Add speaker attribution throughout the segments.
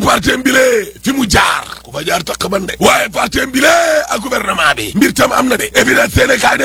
Speaker 1: parti mbile fi mu jaar ku fa jaar takk man de waaye parti mbile ak gouvernement bi mbir tam am na de évidence Sénégal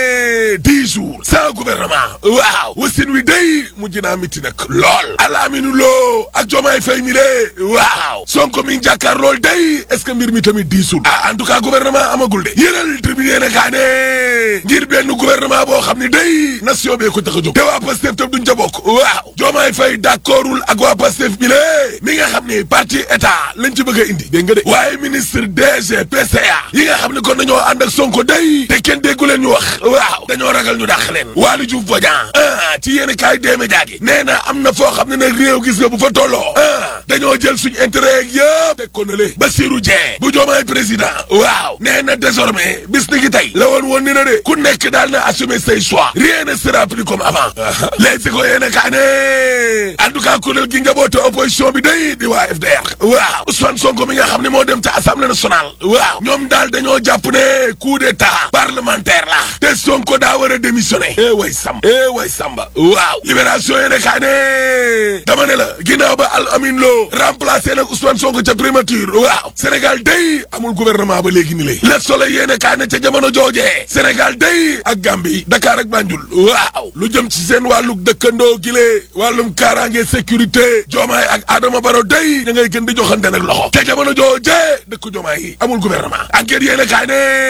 Speaker 1: de dix jours sans gouvernement waaw wasin wi day mujj naa miti nag lool alaaminu loo ak jomaay fay mi de waaw sonko mi jàkkaar lool day est ce que mbir mi tamit diisul ah en tout cas gouvernement amagul de yéenal tribune yéene kaa ne ngir benn gouvernement boo xam ne day nation bee ko tax a jóg te waa Pastef tam duñ ca bokk waaw jomaay fay d'accordul ak waa Pastef bi lée mi nga xam ne parti état lañ ci bëgg a indi dégg nga de waaye ministre DG PCA yi nga xam ne kon dañoo ànd ak sonko day te kenn déggu leen ñu wax waaw dañoo ragal ñu dàq leen Waly Diouf Bodian ah ci yéen kaay déeme jaagi nee na am na foo xam ne nag réew gis nga bu fa tolloo ah dañoo jël suñ intérêt yëpp teg ko na le Bassirou Dieng bu joomaay président waaw nee na désormais bis ni ki tey la woon woon ni na de ku nekk daal na assumer say choix rien ne sera plus comme avant léegi si ko yéen kaay ne en tout cas kuréel gi nga boote opposition bi day di waa FDR waaw Ousmane Sonko mi nga xam ne moo dem ca assemblée nationale waaw ñoom daal dañoo jàpp ne coup d'état parlementaire la te Sonko daa war a démissionner eh way Samba eh way Samba waaw libération yéene kaay ne dama ne la ginnaaw ba Al Amin Lo remplacé nag Ousmane Sonko ca primature waaw Sénégal day amul gouvernement ba léegi ni lay Le Soleil yéene kaay ne ca jamono joojee Sénégal day ak Gambie Dakar ak Banjul waaw lu jëm ci seen wàllu dëkkandoo gile wàllum kaaraange sécurité Diomaye ak Adama Barrow day da ngay gën di joxante nag loxo ca jamono joojee dëkk Diomaye yi amul gouvernement enquête yéene kaay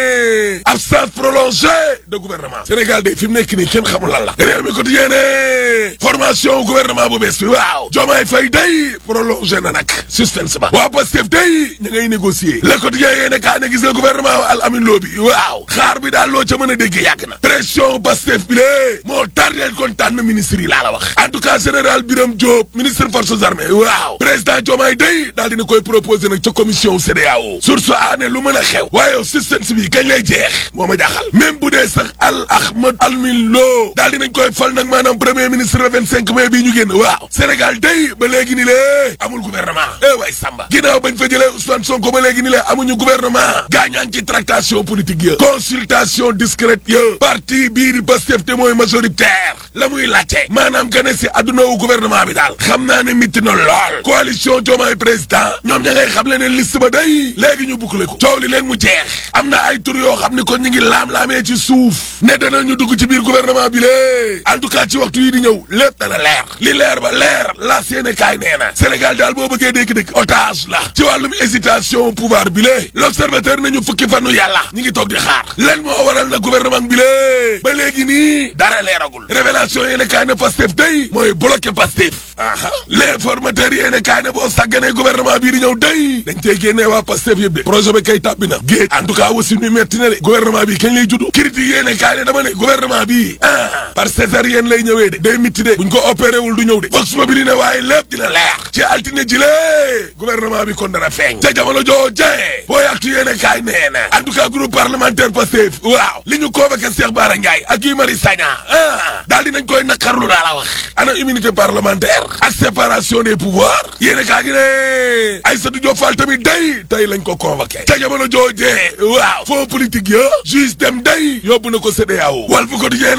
Speaker 1: ne absence prolongée de gouvernement Sénégal day fi mu nekk nii kenn xamul lan la réew mi quotidien ne formation gouvernement bu bees bi waaw Diomaye Faye day prolongé na nag suspense ba waa Pastef day ñu ngay négocier le quotidien yéene kaay ne gis nga gouvernement Al Amin Lo bi waaw xaar bi daal loo ca mën a dégg yàgg na pression Pastef bi lée moo tardeel kon tànn ministre yi laa la wax en tout cas général Birame Diop ministre forces armées waaw président Diomaye day daal dina koy proposé nag ca commission CEDEAO source a ne lu mën a xew waaye suspense bi kañ lay jeex moo ma jaaxal même bu dee sax Al Ahmed Almin Lo daal dinañ koy fal nag maanaam premier ministre le 25 mai bii ñu génn waaw Sénégal day ba léegi ni lée amul gouvernement eh way Samba ginnaaw bañ fa jëlee Ousmane Sonko ba léegi ni lee amuñu gouvernement gaañaan ci tractation politique ya consultation discrète ya parti bii di Pastef te mooy majoritaire la muy laajte maanaam gane si adduna wu gouvernement bi daal xam naa ne mitti na lool coalition Diomaye président ñoom ña ngay xam le ne liste ba day léegi ñu boucler ko coow li leen mu jeex am na ay tur yoo xam ni kon ñu ngi laam-laamee ci suuf ne danañu dugg ci biir gouvernement bi lée en tout cas ci waxtu yi di ñëw lépp dana leer li leer ba leer la seene kaay nee na Sénégal daal boo bëggee dégg-dégg otage la ci wàllum hésitation pouvoir bi lée l'observateur nañu fukki fanu yàlla ñi ngi toog di xaar lan moo waral na gouvernement bi lée ba léegi nii dara leeragul révélation yéene kaay ne Pastef day mooy bloqué Pastef aha l'informateur yéene kaay ne boo sàgganee gouvernement bii di ñëw day dañ tey génnee waa Pastef yëpp de projet bi kay tàbbi na géej en tout cas aussi ñu metti na de gouvernement bi kañ lay juddu critique yéene kaay ne dama ne gouvernement bi ah par césarienne lay ñëwee de day mitti de buñ ko opéré wul du ñëw de vox populi ne waaye lépp dina leer ci altine ji lee gouvernement bi kon dana feeñ ca jamono joojee booy actu yéene kaay nee na en tout cas groupe parlementaire Pastef waaw li ñu convoqué Cheikh Bara Ndiaye ak Guy Marius Sagna ah daal dinañ koy naqarlu daa la wax ana immunité parlementaire ak séparation des pouvoirs yéene kaa gi ne Aïssatou Diop Fall tamit day tey lañ ko convoqué ca jamono joojee waaw fond politique ya juge dem day yóbbu na ko CEDEAO Walf Quotidien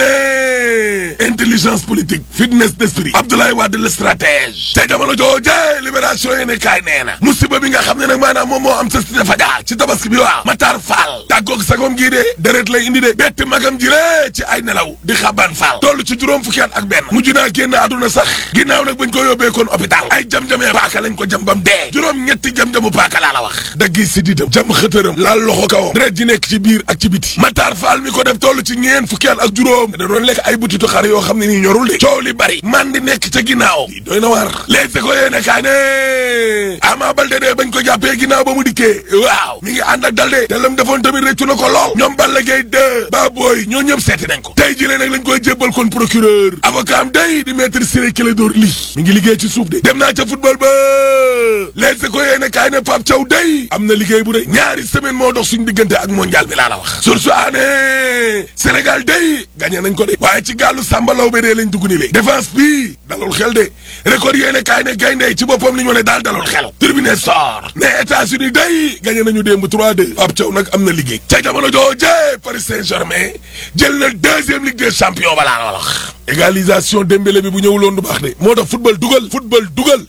Speaker 1: ne intelligence politique fitness d'esprit Abdoulaye Wade le stratège ca jamono joojee libération yéene kaay nee na musiba bi nga xam ne nag maanaam moom moo am sa cité Fadia ci tabaski bi waaw Matar Fall tàggoog sagom gii de deret lay indi de bett magam ji ci ay nelaw di xaban Fall toll ci juróom fukki at ak benn mujj naa génn àdduna sax ginnaaw nag bañ ko yóbbee kon hôpital ay jam-jamee paaka lañ ko jam bam dee juróom ñetti jam-jamu paaka laa la wax daggi si diitam jam xëtëram laal loxo kawam deret ji nekk ci biir ak ci biti Matar Fall mi ko def toll ci ñeen fukki at ak juróom da doon lekk ay butitu xar yoo xam ne nii ñorul de coow li bari man di nekk ca ginnaaw yi doy na war léegi ko yéene kaa ne Ama Baldé de bañ ko jàppee ginnaaw ba mu dikkee waaw mi ngi ànd ak dal de te lam defoon tamit rëccu na ko lool ñoom Balla Gaye 2 ba booy ñoo ñëpp seeti nañ ko tey jëlee nag lañ koy jébbal kon procureur avocat am day di maître Ciré Clédor Ly mi ngi liggéey ci suuf de dem naa ca football ba léegi ko yéene kaay ne Pape Thiaw day am na liggéey bu rëy ñaari semaine moo dox suñ diggante ak mondial bi laa la wax source aané Sénégal day gagné nañ ko de waaye ci gàllu Samba Laobé dee lañ dugg ni léegi défense bi dalul xel de record yéene kaay ne gaynde ci boppam li ñu ne daal dalul xel tribune sor ne États-Unis day gagné nañu démb 3-2 Pape Thiaw nag am na liggéey ca jamono jooje Paris Saint-Germain jël na deuxième ligue des champions balaa la wax égalisation Dembélé bi bu ñëwuloon du baax de moo tax football dugal football dugal